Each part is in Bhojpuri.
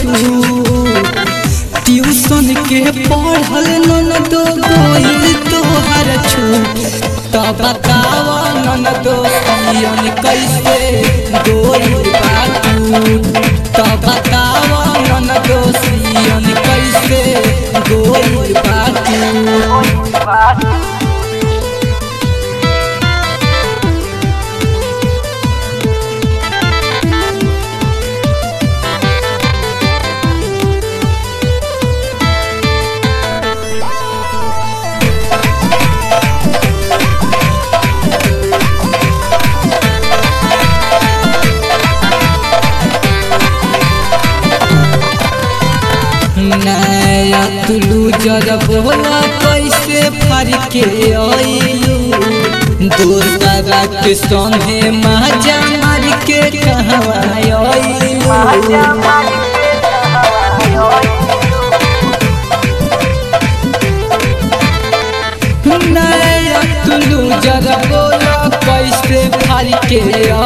छूट ट्यूशन के पढ़ल ननदो गइल तोहर छूट त बताव ननदो पियन कैसे गइल बा टूट त बताव ननदो पियन कैसे गइल बा टूट नया तुलू जरा बोला कैसे फर के आइलू दोसरा के संगे माजा मार के कहवा आइलू नया तुलू जरा बोला कैसे फर के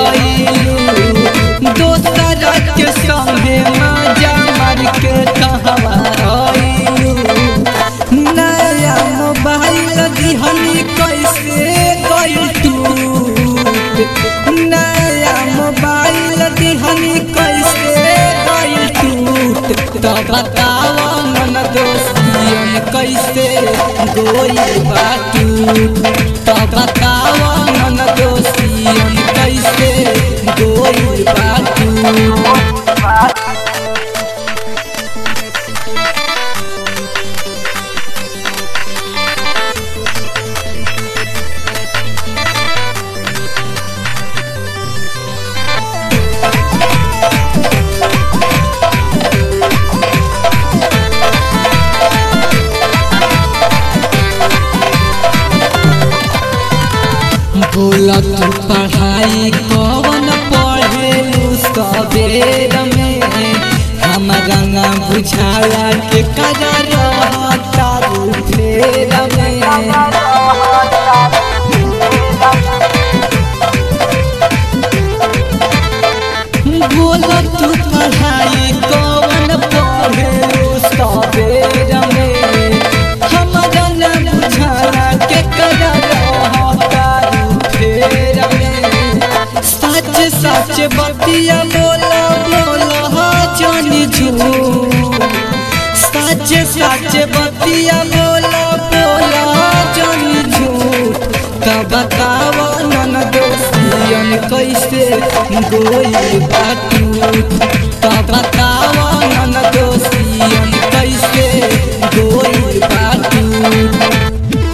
आइलू दोसरा के संगे माजा मार के कहवा आइलू नया मोबाइल दिहनी कैसे गइल टूट नया मोबाइल दिहनी कैसे गइल टूट त बताव मन दोस्तियन कैसे गइल बा टूट त बताव मन दोस्तियन कैसे गइल बा टूट बोला तू पढ़ाई कौन पढ़े सवेर में हमारा ना बुझाला के करा रहता रू फेर में बोला तू पढ़ाई कौन पढ़े सवेर में हमारा ना बुझाला के करा रहता रू फेर में सच सच बतिया बोला बोला जानी झूठ सच सच बतिया बोला बोला जानी झूठ त बताव नन दोस्तियन कैसे गोई बाटूट त बताव नन दोस्तियन कैसे गोई बाटूट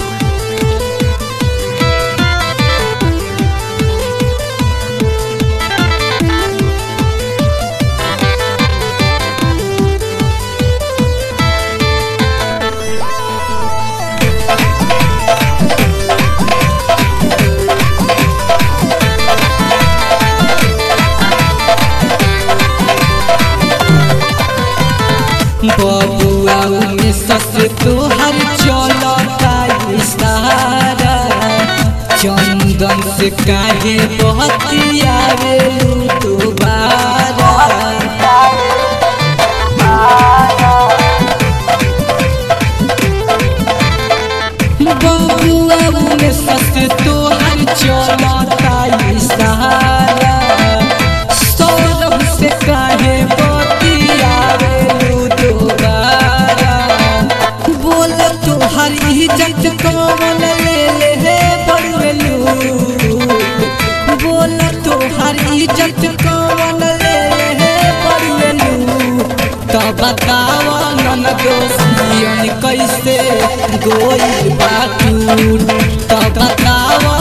बबुआ में सस तोहर चलता इशारा चंदन से काहे बहतिया रे दोबारा बबुआ में सस तोहर चलता इशारा सौरभ से काहे बतिया रे दोबारा बोल तोहर इज्जत कौन ले ले हे बड़लू बोल तोहर इज्जत कौन ले ले हे बड़लू त बताव नन दोस्तियन कैसे गोई बाटूट त बताव